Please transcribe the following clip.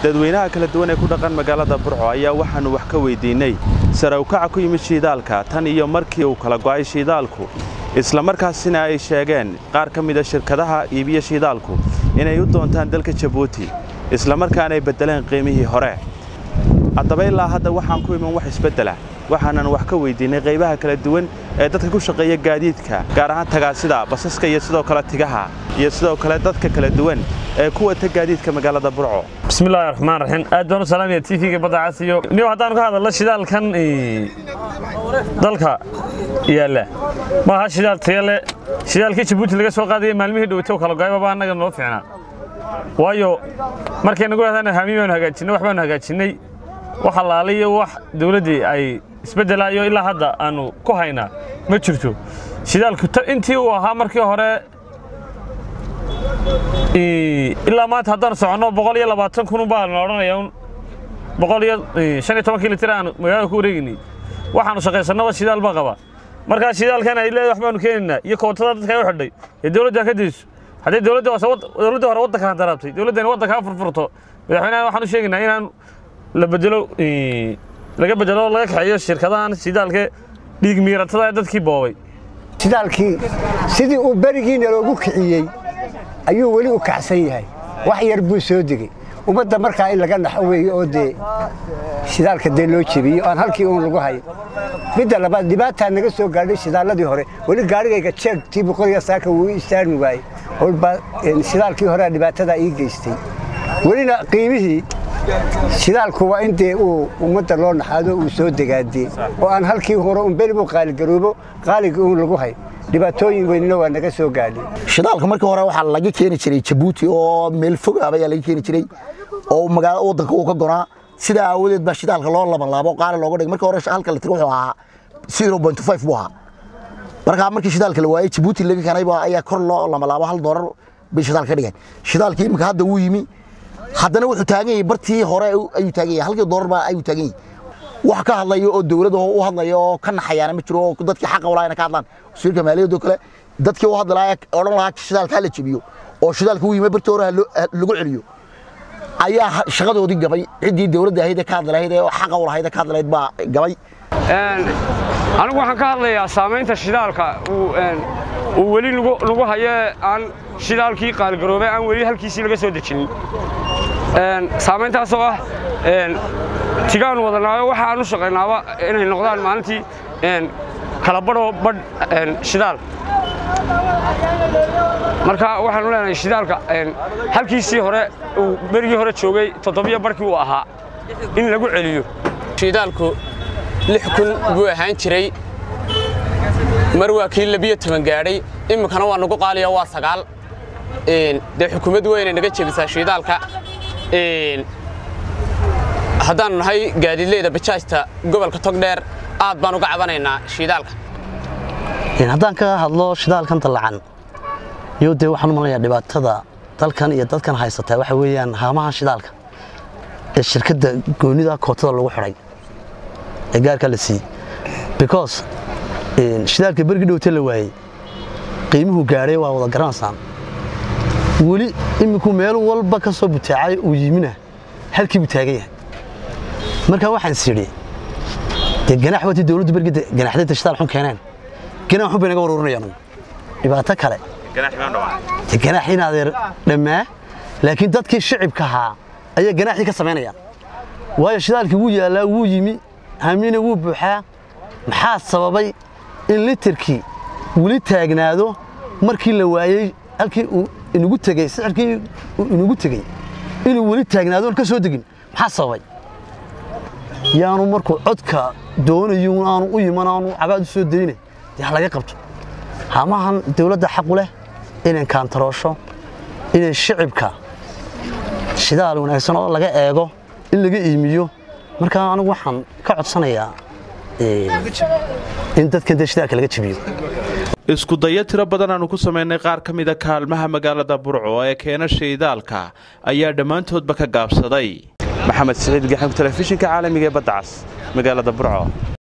dadweynaha kala duwan ee ku dhaqan magaalada burco ayaa waxaannu wax ka weyddiinnay sare ukaca ku yimid shiidaalka tan iyo markii uu kala go'ay shiidaalku isla markaasina ay sheegeen qaar ka mida shirkadaha iibiya shiidaalku inay u doontaan dalka jabuuti isla markaana ay beddeleen qiimihii hore haddaba ilaa hadda waxaan ku iman wax isbeddela waxaanan wax ka weyddiinnay qaybaha kala duwan ee dadka ku shaqeeya gaadiidka gaar ahaan tagaasida basaska iyo sidoo kale tigaha iyo sidoo kale dadka kala duwan ee ku wata gaadiidka magaalada burco bismillahi raxmaan raxiim aad baan u salaamaya tvga badda casiyo niw haddaanu ka hadalno shidaalkan dalka yaalla maaha shidaal tayale shidaalkii jabuuti laga soo qaadaya maalmihii dhowtay kala go'ayba baa annaga noo fiicnaa waayo markay nagu hahdaan haami baanu hagaajinnay wax baanu hagaajinnay wax allaaliyo wax dawladdii ay isbeddelaayo ilaa hadda aanu ku haynaa ma jirto shidaalku intii uu ahaa markii hore ilaa maanta haddaan soconno boqol iyo labaatan kun baa la odhanaya un boqol iyo shan iyo tobankii litir aan magaalada ku wareegaynay waxaanu shaqaysannaba shidaal baa qaba markaa shidaalkan ay leedahay wax baanu keenaynaa iyo kootada dadka ay u xidhay ee dawladda ka dayso hadday dawladda dawladda hore waddankaan daraabtay dawladdani waddankaa furfurto madaxweynaha waxaan u sheegaynaa inaan la bedelo laga bedelo laga kaxeeyo shirkadahan shidaalka dhiig miiratada ee dadkii boobay shidaalkii sidii uu berigiina loogu kiciyey ayuu weli u kacsan yahay wax yar buu soo degey ummadda markaa in laga naxo weeye oo dee shidaalka dee loo jebiyo aan halkii uun lagu hayo midda labaad dhibaataa naga soo gaadhay shidaalladii hore weli gaarigayga jeegtii boqoliga saaka wuu istaarmi waayey olbaa shidaalkii horea dhibaatadaa ii geystay welina qiimihii shidaalku waa in dee uu ummadda loo naxaado uu soo degaadee oo aan halkii hore un beri buu qaaligaroobo qaaligii uun lagu hay dhibaatooyin weynina waa naga soo gaadhay shidaalka markii hore waxaa laga keeni jiray jabuuti oo meel fog ah ayaa laga keeni jiray oo magaalada waddanka uu ka gonaa sidaa aawadeed baa shidaalka loo labanlaabo qaali looga dhigay markii hore halka litir wuxuu ahaa zero point five buu ahaa markaa markii shidaalka la waayey jabuuti laga keenay ayaa kor loo lamalaabo hal doolar bay shidaalka ka dhigeen shidaalkii imika hadda wuu yimi haddana wuxuu taagan yahay bartii hore ayuu taagan yahay halkii doolar baa ayuu taagan yahay wax ka hadlayo oo dawladda u hadlayo oo ka naxayaana ma jiro oo dadkii xaqa walaa ina ka hadlaan wasiirka maaliyadda kale dadkii u hadli lahaa odhan lahaa shidaalka hala jebiyo oo shidaalka u yimid bartii hore lagu celiyo ayaa shaqadoodii gabay ciddii dawladda ahayd ee ka hadli lahayd ee xaqa u lahayd ee ka hadli lahayd baa gabay anigu waxaan ka hadlayaa saamaynta shidaalka uu weli nagu hayo aan shidaalkii qaaligaroobay aan weli halkiisii laga soo dejinin saamayntaasoo ah tigaanu wadanaayo waxa aan u shaqaynaaba inay noqdaan maalintii kala badhoo badh shidaal marka waxaanu leenahay shidaalka halkiisii hore uu berigii hore joogay toddobiyo barhkii uu ahaa in lagu celiyo shidaalku lix kun buu ahaan jiray mar waa kii labiyo toban gaadhay iminkana waa nagu qaaliya waa sagaal dee xukuumad weynay naga jebisaa shidaalka haddaannu nahay gaadiidleyda bajaajta gobolka togdheer aad baan uga cabanaynaa shidaalka haddaan ka hadlo shidaalkan dallacan iyo dee waxaan u malanayaa dhibaatada dalkan iyo dadkan haysataa waxa weeyaan haamaha shidaalka ee shirkadda goonnida kootada lagu xidhay ee gaarkaa la siiyey because shidaalka bergi dhowta la waayey qiimuhu gaadhay waa wada garanaysaan weli iminku meel walba ka soo butaacay uu yimina halkii buu taagan yahay markaa waxaan is idhi dee ganaax watii dawladdu bergida ganaxdayda shidaal xun keeneen ganaax xun bay naga waruurinayaan dhibaato kale dee ganaaxii in adeer dhammaa laakiin dadkii shicibka ahaa ayaa ganaaxii ka samaynayaan waayo shidaalkii wuu yaallaa wuu yimi hamiina wuu buuxaa maxaa sababay in litirkii weli taagnaado markii la waayey halkii uu inugu tegey sicirkii uu inugu tegey inuu weli taagnaado oon ka soo degin maxaa sababay yaanu markuu codka doonayo aanu u yiman aanu cabaad u soo daynay dee ha laga qabto hamahan dawladda xaqu leh inay kaantaroosho inay shicibka shidaal wanaagsan oo laga eego in laga iimiyo markaa anigu waxaan ka codsanayaa in dadkan dee shidaalka laga jebiyo isku dayo tiro badan aanu ku samaynay qaar ka mida kaalmaha magaalada burco ee keena shiidaalka ayaa dhammaantoodba ka gaabsaday maxamed siciid gaxanku telefishinka caalamiga ee badda cas magaalada burco